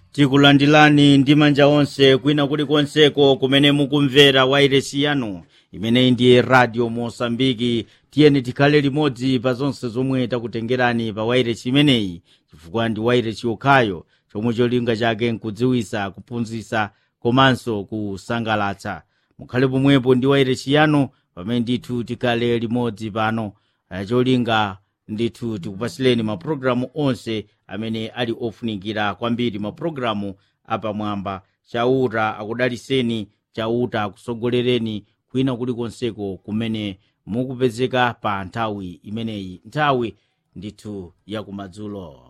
tikulandilani ndi manja onse kwina kulikonseko kumene mukumvera wairesi yanu imeneyi ndiye radio mosambiki tiyeni tikhale limodzi pa zonse zomwe takutengerani pa wairesi imeneyi chifukwa ndi wairesi yokhayo chomwe cholinga chake nkudziwisa kuphunzitsa komanso kusangalatsa mukhale pomwepo ndi wairesi yanu pamene ndithu tikhale limodzi pano Eh, cholinga ndithu tikupasireni mapulogalamu onse amene ali ofunikira kwambiri mapulogalamu apamwamba chauta akudaliseni chauta akusogolereni kwina kulikonseko kumene mukupezeka pa nthawi imeneyi nthawi ndithu yakumadzulo